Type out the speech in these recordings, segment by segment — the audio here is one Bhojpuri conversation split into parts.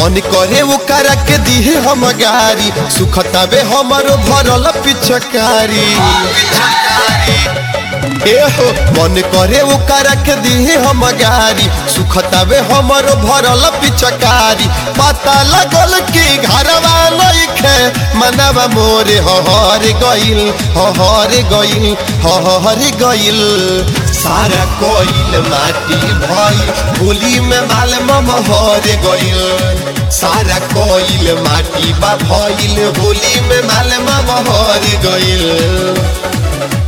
मन करे वो करा के दिहे हम गारी सुखतावे हमारो भरल पिछकारी ए हो मन करे वो करा के दिहे हम गारी सुखतावे हमारो भरल पिछकारी पता लगल कि घरवा लइखे मनवा मोरे हहर गइल हहर गइल हहर गइल सारा कोइल माटी भइल होली में माल महर गइल सारा कोइल माटी बा भइल होली में माल महर गइल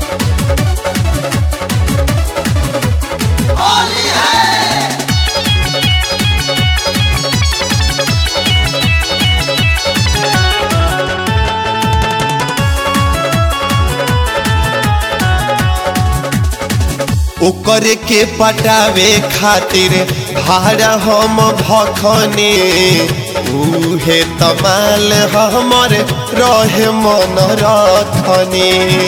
ओकरे के पटावे खातिर भाड़ा हम भखने उहे तमाल हमर रहे मन रखने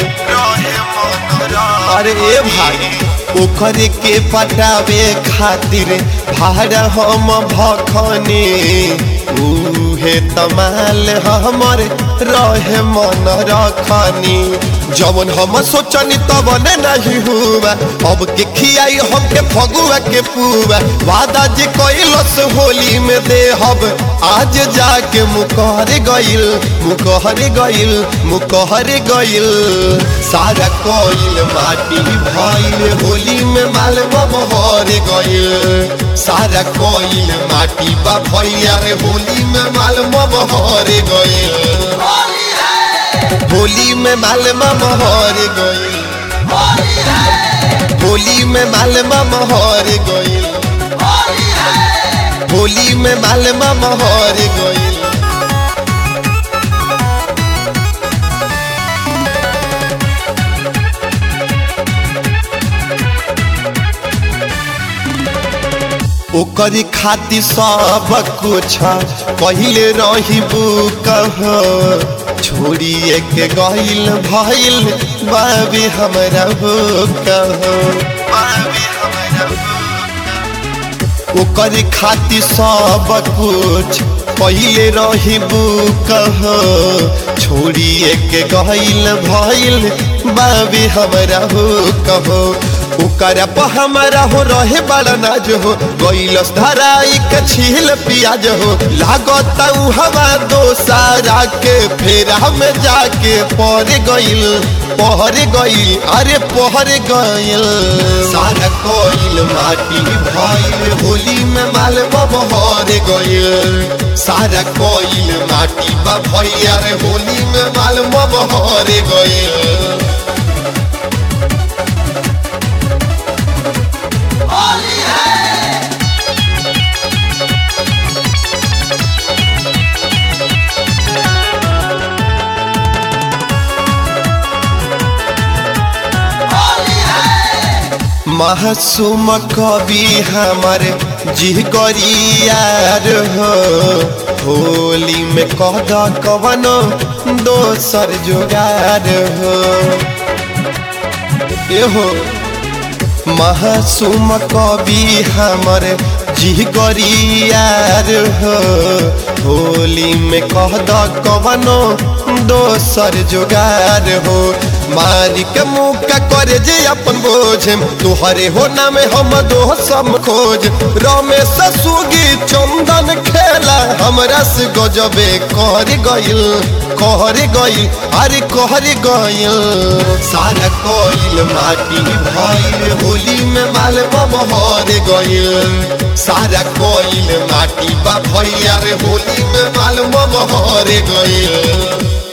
अरे ए भाई ओकरे के पटावे खातिर भाड़ा हम भखने उहे तमाल हमर रहे मन रखनी जवन हम सोचनी तब नहीं हुआ अब के खियाई हमके फगुआ के पुआ वादा जे कैलस होली में दे हब आज जाके मुकहर गइल मुकहर गइल मुकहर गइल सारा कोइल माटी भइल होली में माल बहर गइल सारा कोइल माटी बा भैया रे होली में माल बहर गइल होली में माल महर गइल होली में माल महर गइल होली में माल महर गइल ओकर खातिर सब कुछ पहले रही कह छोड़िए के गइल भइल बाबी हमरा हो कह ओकर खातिर सब कुछ पहले रही कह छोड़िए के गइल भइल बाबी हमरा हो कहो ओकर प हमारा हो रहे बड़ा नाज हो गइलस धराई के छील पियाज हो लागत उ हवा दो सारा के फेरा में जाके पर गइल पहर गइल अरे पहर गइल सारा कोइल माटी भइल होली में माल बहर गइल सारा कोइल माटी बा भैया रे होली में माल बहर गइल मासूम कवि हमर जी गरियार हो होली में कद कवनो दोसर जोगार हो एहो मासूम कवि हमर जी गरियार हो होली में कहद कवनो दोसर जोगार हो मारी के मुका करे जे अपन बोझ तुहरे हो नाम हम दो सम खोज रमेश सुगी चंदन खेला हमरा से गजबे कर गइल कहर गइल अरे कहर गइल सारा कोइल माटी भइल होली में माल बहर गइल सारा कोइल माटी बा भैया रे होली में माल बहर गइल